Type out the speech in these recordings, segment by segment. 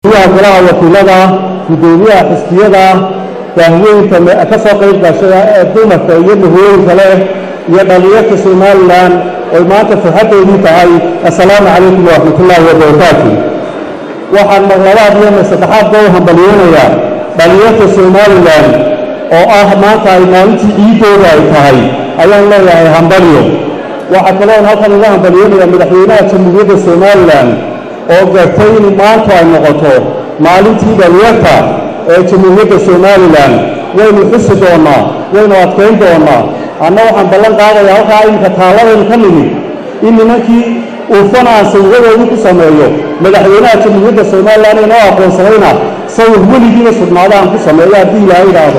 gudoomiyaha golaha wakiilada gudoomiyaha xisbiyada daahweynka ka soo qayb gashada ee dumarka iyo mahooyinka leh iyo dhallinyarta somalilan oy maanta farxaddoodii tahay assalaamu calaykum waraxmatullaahi wabarakaatu waxaan marlabaad iyo mar saddexaadba u hambalyeynayaa dhallinyarta somalilan oo ah maanta ay maalintii ciiddooda ay tahay ayaan leeyahay hambalyo waxaa kaloon halkan uga hambalyeynayaa madaxweynaha jamhuuriyadda somalilan oo gartay in maanta ay noqoto maalintii dhallinyarta ee jamhuuriyadda somalilan waynu xusi doonnaa waynu adkayn doonnaa anna waxaan ballan qaadayaa halkaa iminka taalladaynu ka nimid in nimankii uufan aan sawiradoodii ku sameeyo madaxweynaha jamhuuriyadda somalilan inoo aqoonsanayna sawir weligiiba sugnaada aan ku sameeyo haddii ilaahay idhaahdo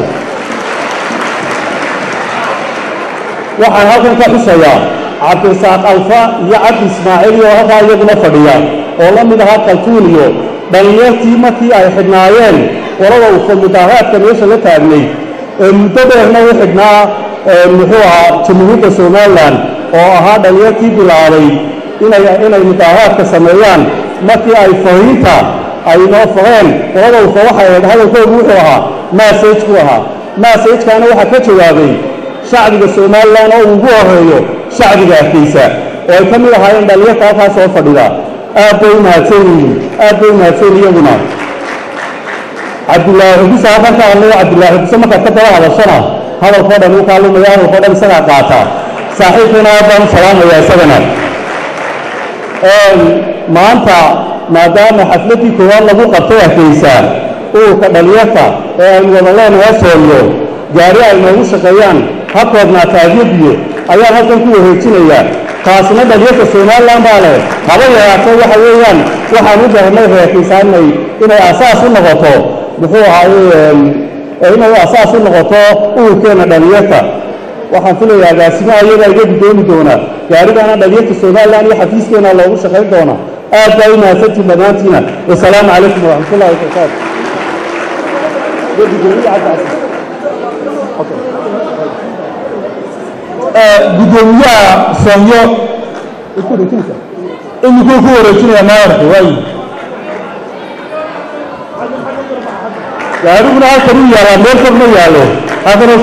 waxaan halkan ka xusayaa cabdisaaq alfa iyo cabdi ismaaciil oo halkaa iyaguna fadhiya oo la mid ahaa kaltuun iyo dhallinyartii markii ay xidhnaayeen qolada ufa mudaahaadka meesha la taagnay ee muddo dheerna u xidhnaa muxuu ahaa jamhuuriyadda somalilan oo ahaa dhallinyartii bilaabay inay inay mudaahaadka sameeyaan markii ay fariinta ay noo faheen qolada ufa waxay ahayd hadalkoodu wuxuu ahaa massage ku ahaa massagekaana waxaa ka jawaabay shacbiga somalilan oo ugu horeeyo shacbiga arkaysa oo ay ka mid ahaayeen dhallinyarta halkaa soo fadhida aad bay u mahadsan yihiin aad bay u mahadsan iyaguna cabdilaahi xubisa halkan ka hadlayo cabdilaahi xubise markaad ka daba hadashana hadalkoo dhan uu kaalumaya hadalkoo dhan isagaa qaata saaxiibkana aad baan u salaamaya isagana maanta maadaama xafladdii koowaad lagu qabtay arkaysa ururka dhallinyarta ee aynu wada leenahay sooliyo gaari ay noogu shaqeeyaan ha koobnaata adyabiyo ayaan halkan ku wareejinayaa taasina dhallinyarta somalilan baa leh haba yaraatee waxa weeyaan waxaan u bahnay reerkaysaa inay inay asaas u noqoto muxuu ahaaye inay asaas u noqoto ururkeenna dhallinyarta waxaan filayaa agaasimaha iyadaa iga gudoomi doonaa gaarigaana dhallinyarta somalilan iyo xafiiskeena loogu shaqayn doonaa aad baa u mahadsantiin dhammaantiina wasalaamu calaykum waraxmatullahi wabarakaatu gudoomiyaha soonyo imikuu ku wareejinaya maayarka waayi gaariguna halkan u yaalaa meel fog ma yaalo